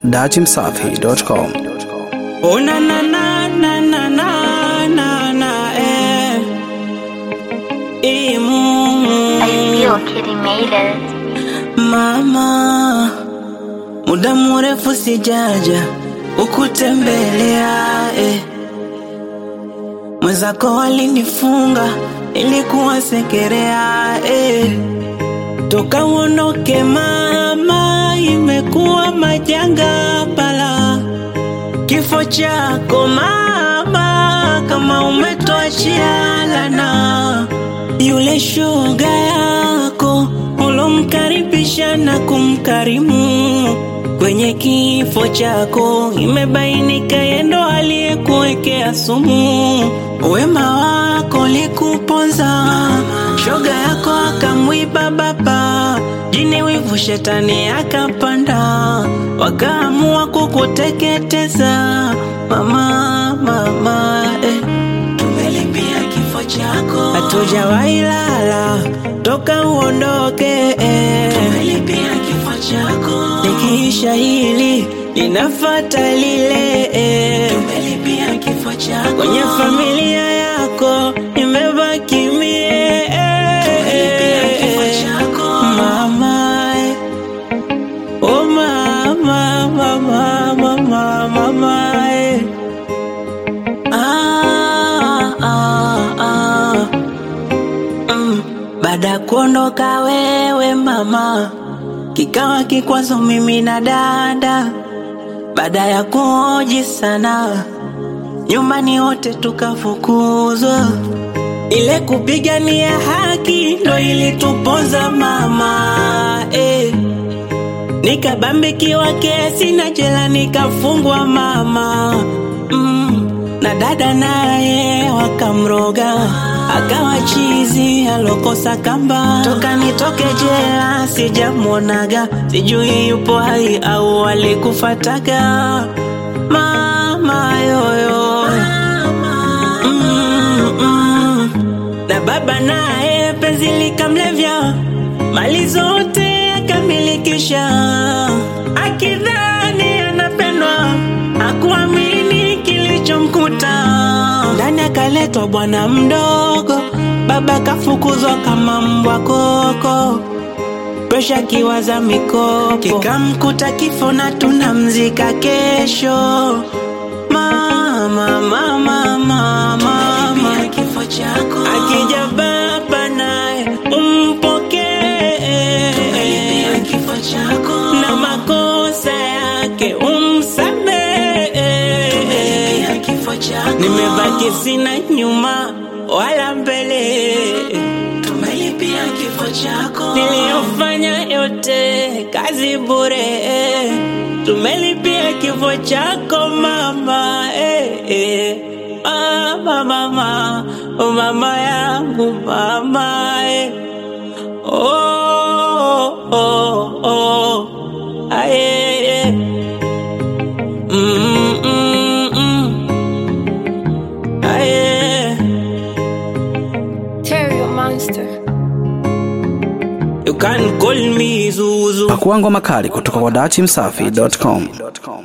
datimsafi.com. Oh na na na na na na na na eh. Imu I feel Kitty made it. mama, muda mrefu sijaja ukutembelea eh. Mwenzako walinifunga ilikuwa sekerea eh. Toka uondoke mama, imekuwa majanga pala kifo chako mama, kama umetoachia lana yule shoga yako ulomkaribisha na kumkarimu kwenye kifo chako, imebainika yendo aliyekuwekea sumu. Wema wako likuponza, shoga yako akamwiba baba, jini wivu shetani akapanda, wakaamua kukuteketeza mama, mama eh. Tumelipia kifo chako, hatujawahi lala toka uondoke. eh. Tumelipia kifo chako, likiisha hili linafata lile. eh. Tumelipia kifo chako, kwenye familia yako imebaki mie. Tumelipia kifo chako mama, eh. oh mama, mama, mama, mama, eh. Ah, ah, ah. Mm. Baada ya kuondoka wewe mama, kikawa kikwazo mimi na dada. Baada ya kuoji sana, nyumbani wote tukafukuzwa. Ile kupigania haki ndo ilituponza mama eh. Nikabambikiwa kesi na jela nikafungwa mama mm. Na dada naye wakamroga akawa chizi alokosa kamba. Toka nitoke jela sijamwonaga, sijui yupo hai au alikufataga mama yoyo mm, mm. Na baba naye penzi likamlevya, mali zote akamilikisha, akidhani anapendwa, akuamini kilichomkuta. Ndani akaletwa bwana mdogo, baba kafukuzwa kama mbwa koko presha kiwaza mikopo kikamkuta kifo na tunamzika kesho mama mama mama mama kifo chako akija baba naye umpokee kifo chako na makosa yake umsamehe kifo chako nimebaki sina nyuma wala mbele tumelipia kifo chako niliyofanya yote kazi bure tumelipia kifo chako mama eh, eh. Mama, mama, oh mama yangu mama eh. oh, oh, oh. Aye, eh. Mm, mm, mm. Aye. Terrio Monster. You can call me Zuzu. Pakua ngoma kali kutoka kwa datimsafi.com.